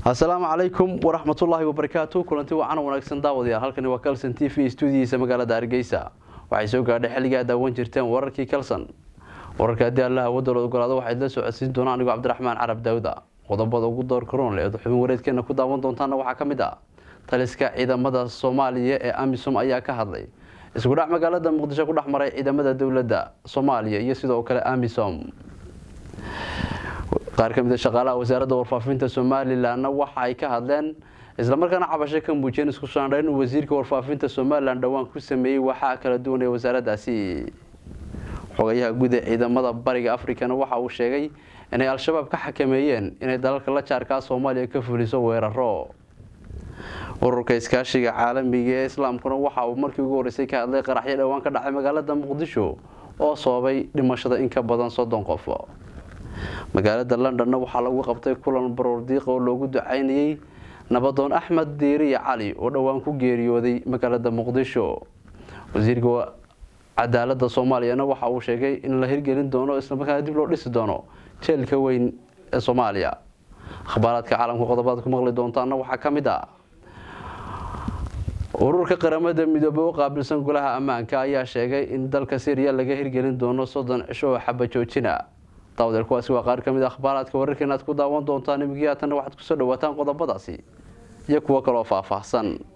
asalaamu calaykum waraxmatullaahi wabarakaatu kulanti wacan wanaagsan daawadayaal halkani waa calson t v stuudiyiisa magaalada hargeysa waxay soo gaadhay xilliga aad daawan jirteen wararkii calson wararka haddii alla awadooda ogolaado waxaad la socodsiin doonaan anigoo cabdiraxmaan carab daawda qodobada ugu door karoon leed xubin wareedkeena ku daawan doontaana waxaa ka mid ah taliska ciidamada soomaaliya ee amisom ayaa ka hadlay isku dhac magaalada muqdisho ku dhex maray ciidamada dowladda soomaaliya iyo sidoo kale amisom qaar ka mid a shaqaalaha wasaaradda warfaafinta somalilanna waxa ay ka hadleen islamarkaana cabasho ka muujiyeen isku saandhayn uu wasiirka warfaafinta somalilan dhowaan ku sameeyey waxaa kala duwan ee wasaaraddaasi xogayaha guud ee ciidamada bariga africana waxa uu sheegay inay al-shabaab ka xakameeyeen inay dalalka la jaarkaa soomaaliya ka fuliso weeraro ururka iskaashiga caalamiga ee islaamkuna waxa uu markii ugu horreysay ka hadlay qaraxyo dhowaan ka dhacay magaalada muqdisho oo sababay dhimashada in ka badan soddon qof magaalada londonna waxaa lagu qabtay kulan baroordiiq oo loogu ducaynayey nabadoon axmed diiriya cali oo dhowaan ku geeriyooday magaalada muqdisho wasiirka cadaalada soomaaliyana waxa uu sheegay in la hirgelin doono islamarkaana dib loo dhisi doono jeelka weyn ee soomaaliya akhbaaraadka caalamka qodobaad ku maqli doontaana waxaa ka mid ah ururka qaramada midoobey u qaabilsan golaha ammaanka ayaa sheegay in dalka syriya laga hirgelin doono soddon cisho oo xaba joojina daawdeer kuwaasi waa qaar ka mid a akhbaaraadka wararkeena aad ku daawan doontaan imigii haatanna waxaad kusoo dhawaataan qodobadaasi iyo kuwo kaloo faahfaahsan